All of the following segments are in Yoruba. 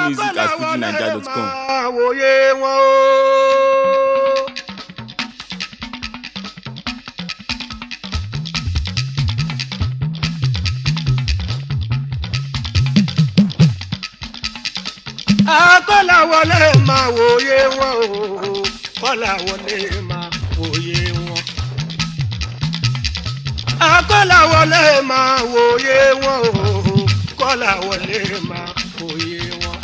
music at fujinaija.com. àwòye wọn o. akọ́làwọlé máa wòye wọn o kọ́làwọlé máa wòye wọn. akọ́làwọlé máa wòye wọn o kọ́làwọlé máa wòye wọn.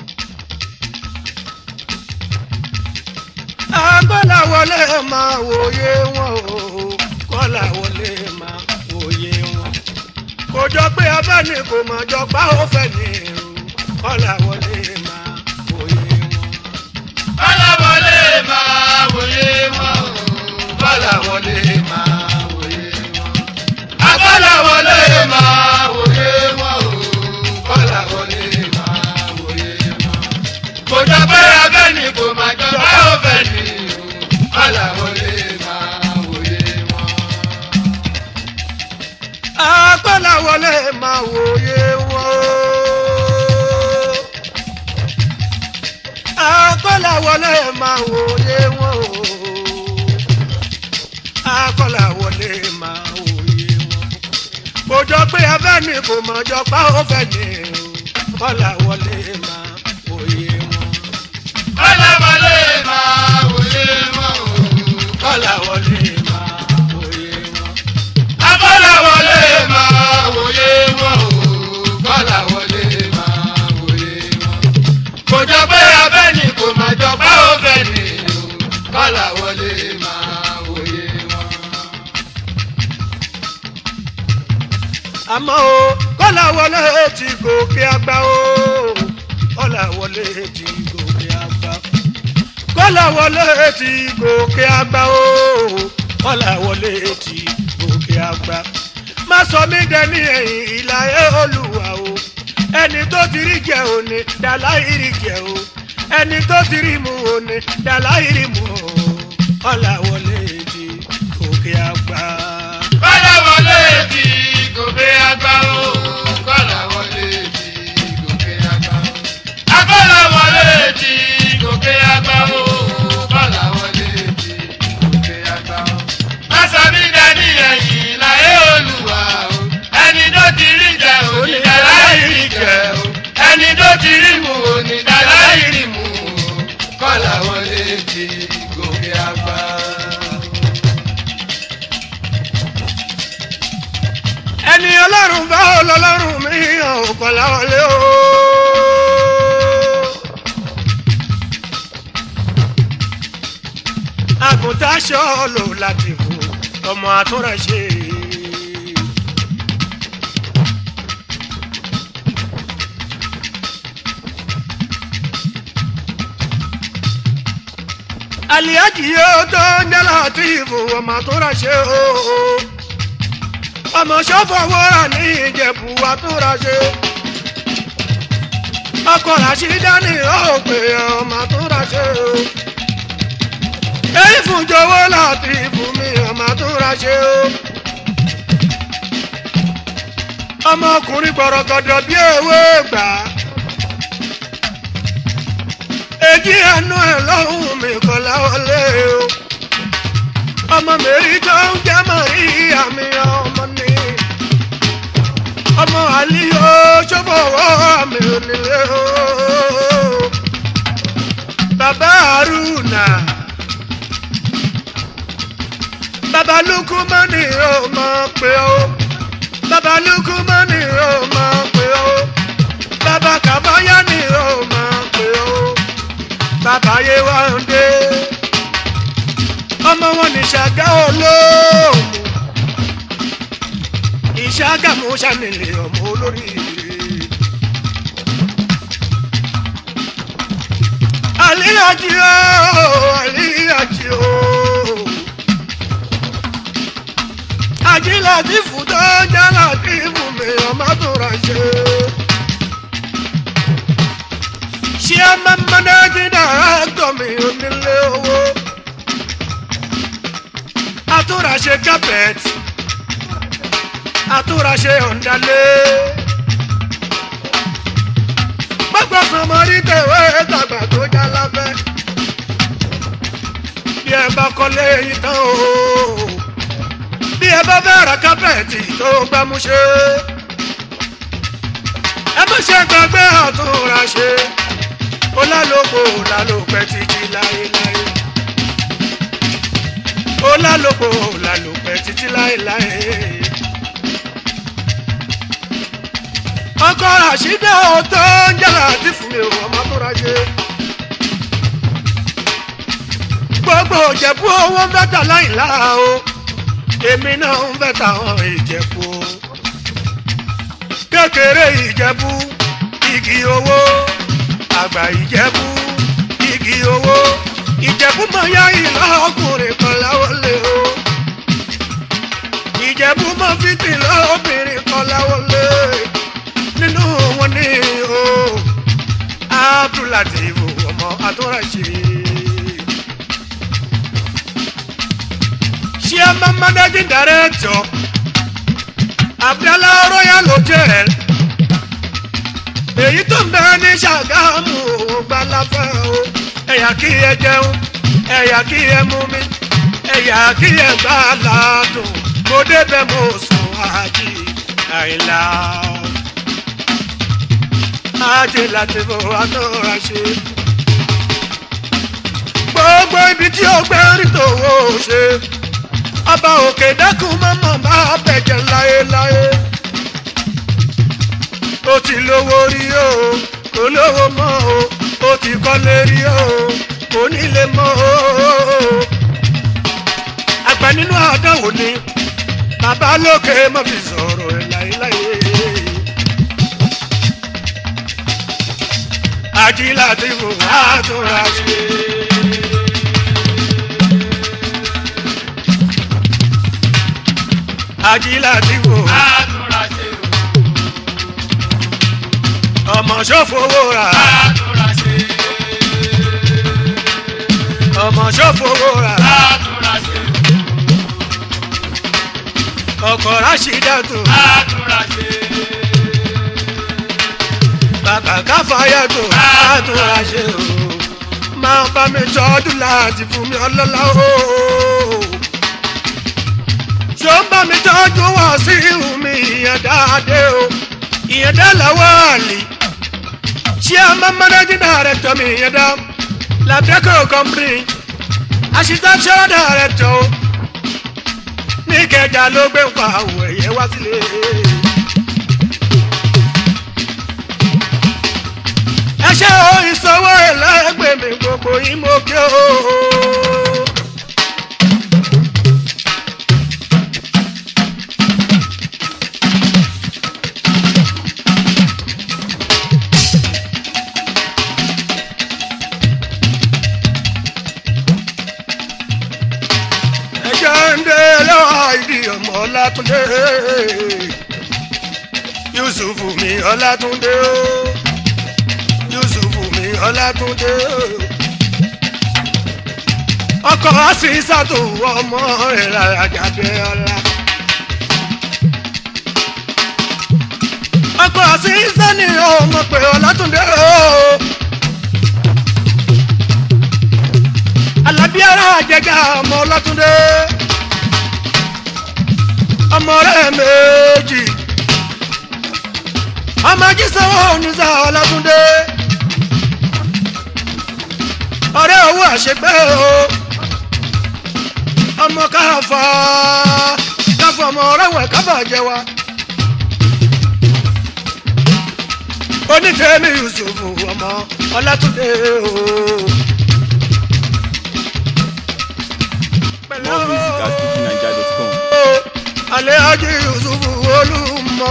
akọ́làwọlé máa wòye wọn o kọ́làwọlé máa wòye wọn. kò jọ pé abẹ́ni kò mọ̀ jọ pa ó fẹ́ ní irun kọ́làwọlé máa wòye wọn. Kọ́láwọlé máa wòye wọn o. Kọ́láwọlé máa wòye wọn. Akọ́láwọlé máa wòye wọn o. Kọ́láwọlé máa wòye wọn. Kò jọ pé abẹ́ni kò máa jọ bá òfẹ́ ni o. Kọ́láwọlé máa wòye wọn. akọ́làwọlé máa wòye wọn o. akọ́làwọlé máa wòye wọn o. akọ́làwọlé máa wòye wọn. kò jọ pé abẹ́ni kò mọ̀ jọ pa ó fẹ́ ní o. kọ́làwọlé máa wòye wọn. Kọ́láwọlé máa wòye wọn o. kọ́làwọlé máa wòye wọn. Akọ́láwọlé máa wòye wọn o. Kọ́láwọlé máa wòye wọn. Kò jọ pé abẹ́ni kò máa jọ bá òfẹ́ ni o. Kọ́láwọlé máa wòye wọn. àmọ́ o kọ́làwọlé ti gòkè àgbà o kọ́làwọlé ti gòkè àgbà kọ́làwọlé ti gòkè àgbà o kọ́làwọlé ti gòkè àgbà má sọ mí dẹni ẹ̀yìn ìlàyé olùwà o ẹni tó ti rí jẹ òní dàlá ìrì jẹ o ẹni tó ti rí mu òní dàlá ìrì mu o kọ́làwọlé ti gòkè àgbà. Kọ́láwọlé ti gòkè àgbà o. Kọ́láwọlé ti gòkè àgbà o. Akọ́láwọlé ti gòkè àgbà o. Kọ́láwọlé ti gòkè àgbà o. Màsàmí dání ẹ̀yìn láyé olùwà o. Ẹni tó ti rí jẹ onídàlá ìrì jẹ o. Ẹni tó ti rí mu onídàlá ìrì mu o. Kọ́láwọlé ti gòkè àgbà. ẹni ọlọ́run bá ọlọ́run mi hàn kọ́lá wọlé o. àgùntàn ṣọ́ọ̀lù láti fò ọmọ àtúnraṣe. àlìyájì yóò tó ń jẹ́ láti fò ọmọ àtúnraṣe o ọmọ ṣọ́fọ̀ wọ́rà ní ìjẹ̀bù àtúnraṣe ọkọ̀ ràṣídá ní òpè ọmọ àtúnraṣe o èyí fún jọ̀wọ́ láti fún mi ọmọ àtúnraṣe o ọmọkùnrin gbọ̀rọ̀gọ̀dọ̀ bí ewé gbà èjì ẹnu ẹ̀ lọ́hùn mi kọ́ láwọlé o ọmọ mẹ́rí tó ń jẹ́ màríyá mi ọmọ ni ọmọ àlíyó ṣọ́fọ̀wọ́ mi ò nílé o bàbá àrùnà bàbá lukumani ó máa pè ó bàbá lukumani ó máa pè ó bàbá kàbáyá ni ó máa pè ó bàbá yéwándé ọmọ wọn ní ṣàgá olóòmù ìṣàgàmù ṣànílẹ̀ ọmọ olórí àlíyàjì o àlíyàjì o àjílàjì fùdó jálàjì fùmí ọmọ tó ra ṣe ṣé ọmọ mọ́nájí dára gbọ́ mi onílé owó àtúnraṣe carpet àtúnraṣe ọ̀ndálé gbogbo ọmọ rí tèwé tàgbà tó já lábẹ́ bí ẹ bá kọ́lé yìí tán o bí ẹ bá fẹ́ ra kápẹ́ẹ̀tì tó gbámúṣe ẹ má ṣe gbàgbé àtúnra ṣe ó lálòpọ̀ lálòpẹ́ títí láéláé ó lálòpọ̀ lálòpẹ́ títí láéláé. ọkọ ràṣídẹ́ ò tó ń jẹ́ra àti fún mi ò ọmọ tó ra ṣe. gbogbo ìjẹ̀bú owó ń bẹ́tà láìlá o èmi náà ń bẹ́tà àwọn ìjẹ̀bú o. kékeré ìjẹ̀bú igi owó àgbà ìjẹ̀bú igi owó ìjẹ̀bú mọ̀ yá ìlà ọkùnrin kan láwọlé o. ìjẹ̀bú mọ̀ fìtì lọ́bìnrin kan láwọlé nínú wọn ní o abdulateef ọmọ atọ́rajì. chairman managing director abdallah royal hotel èyí tó ń bẹ ní ṣàgámù gbalafẹ́ o ẹ̀yà kí ẹ jẹun ẹ̀yà kí ẹ mú mi ẹ̀yà kí ẹ gbà ládùn mo débẹ̀ mo sùn àjì àìlá ajé láti bọ̀ àtọ́ra ṣe. gbogbo ibi tí ó gbé rí tòwó ṣe ọba òkè dákun mọ́mọ́ bá bẹ̀jẹ̀ láéláé. ó ti lówó rí o kò lówó mọ́ o ó ti kọ́lé rí o kò nílé mọ́ o. àgbà nínú àdánwò ni bàbá lókè mọ́ fi sọ̀rọ̀ ẹ̀ láéláé. àjílá tí mo bá tóra ṣe. àjílá tí mo bá àtúnra ṣe ọmọ ṣòfowó rà àtúnra ṣe ọmọ ṣòfowó rà àtúnra ṣe ọkọ̀ ráṣídàtò àtúnra ṣe bàbá káfáyàtò àtúnráṣe o máa bá mi tọ́dún láti fún mi ọlọ́lá o ṣó ń bá mi tọ́jú wá sí ihun mi ìyẹn dáadé o ìyẹn dá làwọn àlè ṣé a máa mọ́nájú dàrẹ́tọ̀ mi ìyẹn dá làbẹ́kọ̀ kọ́mpìnì àṣìṣàṣọ́ dàrẹ́tọ̀ o ní kẹjà ló gbé ń pa àwọ̀ ẹ̀yẹ wá sílé. ẹ ṣe o ìsanwó ẹlẹgbẹ́ mi gbogbo yín mo kí o. ẹjọ́ ń dé lọ́wọ́ ìdí ọmọ ọlátúndé yusuf mi ọlátúndé o yusufu mi ọlátúndé ọkọ àṣìṣàtò ọmọ rẹ àjàdé ọlá ọkọ àṣìṣà ni ọmọ pé ọlátúndé alábíàrá àjẹgà ọmọ ọlátúndé ọmọ rẹ méjì ọmọ jísọwọ oníṣà ọlátúndé ọ̀rẹ́ owó àṣegbé o ọmọ káfà káfà ọmọ ọ̀rẹ́wẹ̀ káfà jẹ wa onítẹ̀mí yusuf ọmọ ọlátúndé o. More music at fujinaija.com. alẹ́ ajé yusuf olúmọ.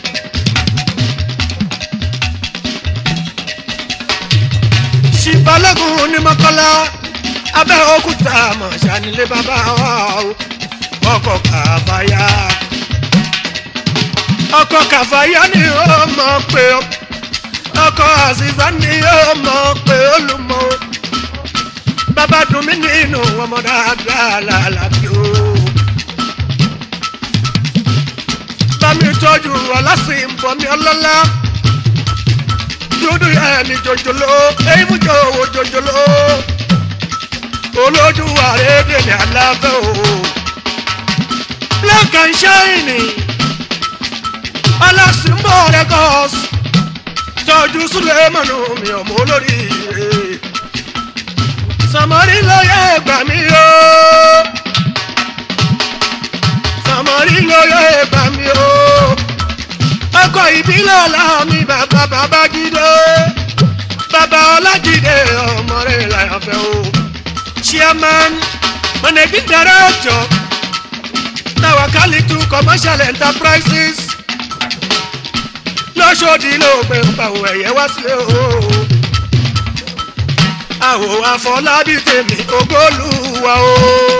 ṣìbálẹ́gùn ní mọ́kànlá abẹ́ òkúta mọ̀ṣánilé bàbá wa o ọkọ̀ kàfáyà ọkọ̀ kàfáyà ni ó mọ̀ pé ó ọkọ̀ àṣìṣà ni ó mọ̀ pé ó lù mọ́ o bàbá dùn mí nínú ọmọ dáadáa làlàbí o. bámi tọ́jú ọlásìnbọ̀ mi ọlọ́lá dúdú yẹn ní jòjòló èyí mú jò owó jòjòló olójú àrédè ní alábẹ́ o black and shiny alásùnbọ̀ records tọ́jú sulemanu mi ọmọ olórí rẹ̀ sàmọ́rí lóye gbà mí o sàmọ́rí lóye gbà mí o ọkọ̀ ìbílẹ̀ ọ̀làmì bàbá bàbá jíde bàbá ọlájídé ọmọ rẹ̀ láyàfẹ́ o chairman managing director tawakalitu commercial enterprises lọ́sọ̀dì ló gbé pàwọ̀ ẹ̀yẹ wá sílé o àwò àfọlábí tèmi ògbólúwa o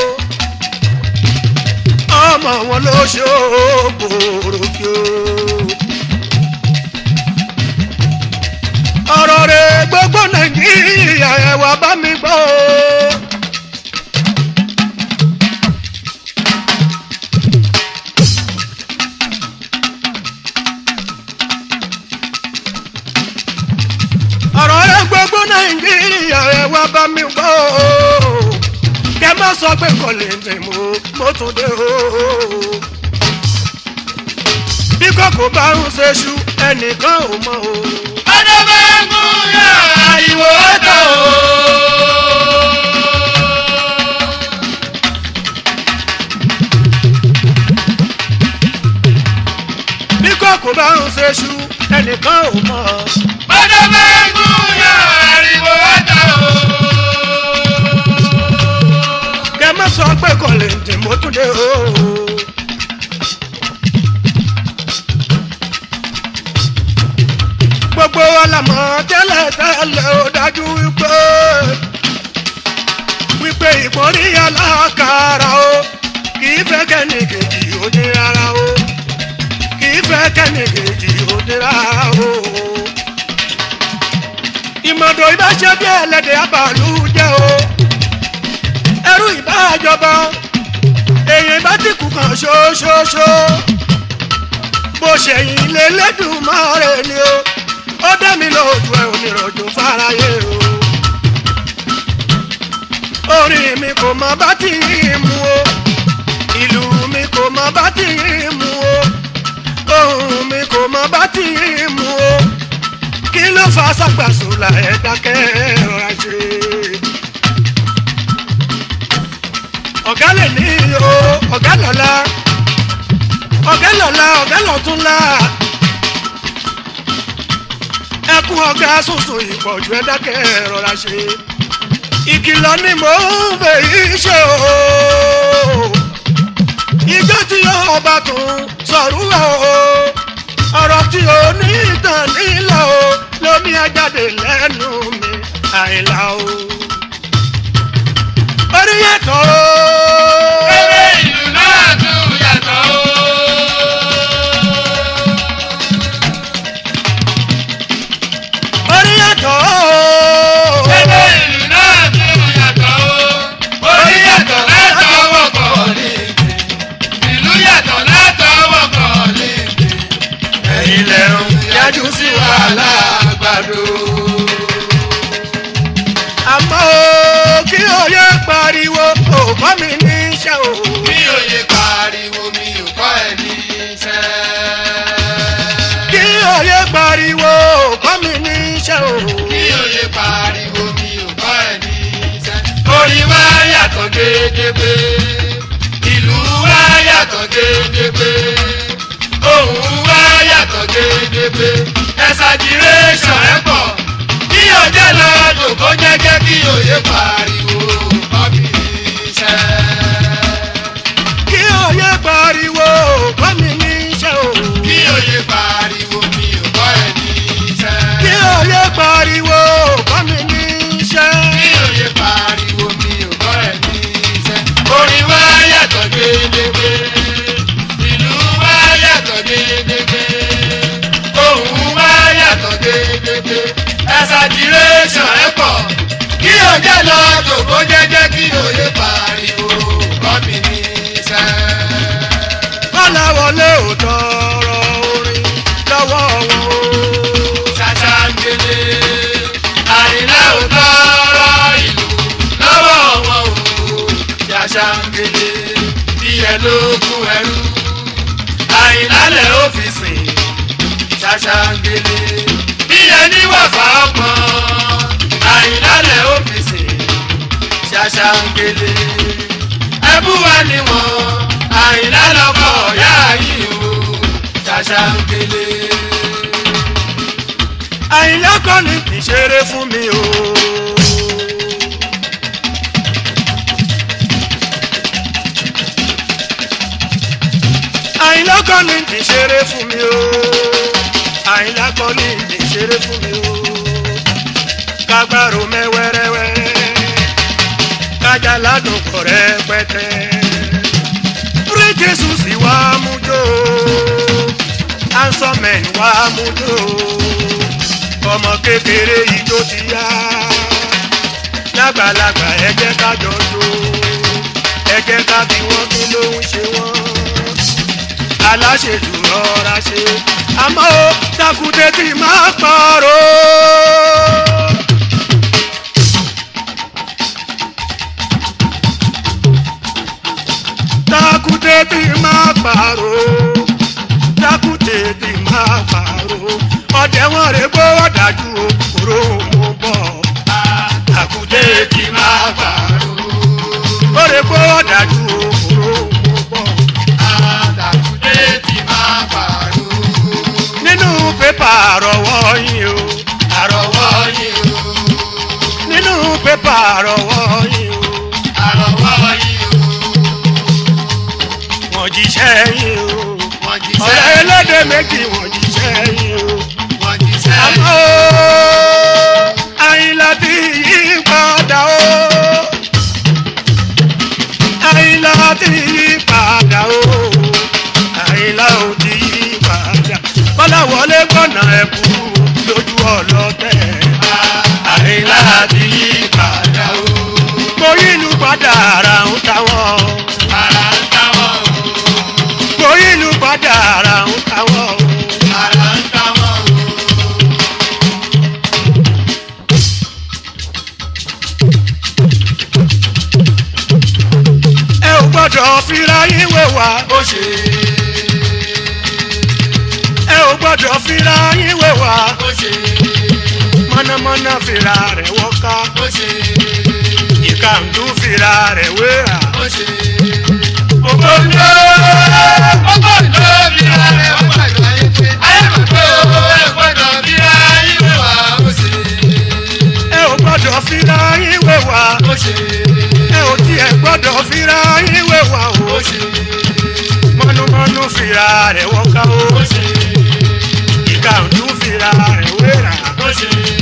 ọmọ wọn ló ṣe ògbòròkè o. ọ̀rọ̀ rẹ̀ gbogbo nàìjíríà ẹ̀ wá bá mi gbọ́ o. ọ̀rọ̀ rẹ̀ gbogbo nàìjíríà ẹ̀ wá bá mi gbọ́ o. kẹ má sọ pé kò lè dè mú mo tún dé o. bí kòkó bá ń ṣe ṣu ẹnìkan ò mọ o. ọjọ́ bá ń gún yà ìwò ọ̀tọ̀ o. bí kòkó bá ń ṣe ṣu ẹnìkan ò mọ. ọjọ́ bá ń gún yà ìwò ọ̀tọ̀ o. kẹ má sọ pé kò lè dè mo tún dé o. gbogbo wa la mọ̀ tẹ́lẹ̀ tẹ́lẹ̀ ó dájú wípé wípé ìpọ́nrí alákàrà o kì í fẹ́ kẹ́ni kejì ó ní rárá o kì í fẹ́ kẹ́ni kejì ó ní rárá o. ìmọ̀dọ̀ ìbáṣẹ́ bí ẹlẹ́dẹ̀ abàlú jẹ́ o ẹrú ìbájọba èèyàn ìbá ti kú kan ṣoṣoṣo bó ṣẹ̀yìn lé lẹ́dùnmọ́ ni o ó dá mi lójú ẹ onírọ̀jò fáráyé o. orin mi kò mọ bá ti yín mu o ìlú mi kò mọ bá ti yín mu o ohun mi kò mọ bá ti yín mu o kí ló fa sàgbàsùlà ẹ̀ dákẹ́ rọra ṣe. ọ̀gá lè ní o ọ̀gá lọ́la ọ̀gá lọ́la ọ̀gá lọ́túnla ẹkún ọ̀gá sùnsùn ìpọ̀jù ẹ dákẹ́ rọra ṣe ìkìlọ̀ ni mò ń fẹ́ yìí ṣe o ìjọ tí yóò bá tún sọ̀rọ̀ o ọ̀rọ̀ tí o ní ìtàn nílò o lómi ajáde lẹ́nu mi àìlà o orí yàtọ̀ o. Ewé ìlú náà tún yàtọ̀ o. orí yàtọ̀ o. Ewé ìlú náà tún yàtọ̀ o. Orí yàtọ̀ látọwọ́ kọ̀ ní ìdí. Ìlú yàtọ̀ látọwọ́ kọ̀ ní ìdí. Ẹ̀yin lẹ́rù yájú sí wàhálà àgbàdo. àmọ́ o kí òye pariwo òbá mi ní iṣẹ́ o. Mi ò yẹ pariwo mi ò kọ́ ẹ ní iṣẹ́. kí òye pariwo òbá mi ní iṣẹ́ o. Kí òye pariwo mi ò kọ́ ẹ ní iṣẹ́. Orin wa yàtọ̀ gédégbé. Ìlú wa yàtọ̀ gédégbé. Ohùn wa yàtọ̀ gédégbé. Ẹ̀sàgìrẹ́sọ̀ ẹ̀ pọ̀. Kí òjẹ́ lọ dòkó jẹ́jẹ́ kí òye pariwo kọ́ mi ní iṣẹ́. kí òye pariwo òbá mi ní iṣẹ́ o. Kí òye pariwo mi ò kọ́ ẹ ní iṣẹ́. kí òye pariwo òbá mi ní iṣẹ́. Kí òye pariwo mi ò kọ́ ẹ ní iṣẹ́. Orin wa yàtọ̀ gédégbé. Ìlú wa yàtọ̀ gédégbé. Ohùn wa yàtọ̀ gédégbé. Ẹ̀sàdìrẹ́sọ̀ ẹ̀ pọ̀. Kí òjẹ́ lọ jòkó jẹ́jẹ́ kí òye pariwo kọ́ mi ní iṣẹ́. kọ́láwọlé ò tọrọ orin lọ́wọ́ wọn o. Ṣàṣàǹgẹ̀lẹ̀ ṣàṣàǹgẹ̀lẹ̀ bí ẹ ló kún ẹrú àyìnlálẹ̀ ó fi sìn ṣàṣàǹgẹ̀lẹ̀ bí ẹ ní wàfà ọpọ́n àyìnlálẹ̀ ó fi sìn ṣàṣàǹgẹ̀lẹ̀ ẹbú wa ni wọn àyìnlálọ́kọ̀ ọ̀yá yìí o ṣàṣàǹgẹ̀lẹ̀. àyìnlá kọ́ ni kì í ṣeré fún mi o. àyìnlá kọ́ ni kì í ṣeré fún mi o. àyìnlá kọ́ ni kì í ṣeré fún mi o. kágbárò mẹ́wẹ́rẹ́wẹ́rẹ́ kájà ládùn kọ̀ rẹpẹtẹ. rí jésù sì wá mú jó ansọ́mẹ̀n wá mú jó ọmọ kékeré yìí tó ti yá lágbàlagbà ẹ jẹ́ ká jọ jó ẹ jẹ́ ká bí wọ́n kí ló ń ṣe wọ́n aláṣejù rọra ṣe àmọ́ ó takùdé tí máa pààrọ̀. takùdé tí máa pààrọ̀ takùdé tí máa pààrọ̀ ọdẹ wọn rè gbówó dájú o kúrò mú bọ̀ takùdé tí máa pààrọ̀ ó rè gbówó dájú o kúrò mú bọ̀. àtàkùdé ti máa pààrọ̀ nínú pépà àrọ̀wọ́ yín o àrọ̀wọ́ yìí o nínú pépà àrọ̀wọ́ yín o àrọ̀wọ́ yìí o wọ́n jíṣẹ́ yín o wọ́n jíṣẹ́ ọ̀rẹ́ ẹlẹ́dẹ̀ méjì wọ́n jíṣẹ́ yín o wọ́n jíṣẹ́ àmọ́ o àyìnlá ti yí padà o àyìnlá ti yí padà o àyìnlá ò ti yí padà bọ́lá wọlé gbọ́nà ẹ̀kú lójú ọlọ́tẹ̀ àyìnlá ti yí padà o mo yílu padà ara ń táwọn ara ń táwọn mo yílu padà ara ń táwọn o ara ń táwọn o. ẹ ò gbọ́dọ̀ fira yín wé wa ó ṣe ẹ ò gbọ́dọ̀ fira yín wé wa ó ṣe mọ̀nàmọ́ná fira rẹ̀ wọ́ká ó ṣe ìkàndú fira rẹ̀ wéra ó ṣe. Gbogbo ńlọ gbogbo ńlọ bí ara rẹ̀ wọ́n gbàgbọ́ ayé pé ayé mọ̀ pé owó ẹ̀ gbọ́dọ̀ bí ayé wẹ̀ wá ó ṣe ẹ ò gbọ́dọ̀ fira yín wé wa ó ṣe ẹ ò tiẹ̀ gbọ́dọ̀ fira yín wé wa o ó ṣe mọ̀nàmọ́ná fira rẹ̀ wọ́ká o ó ṣe ìkàndú fira rẹ̀ wéra ó ṣe.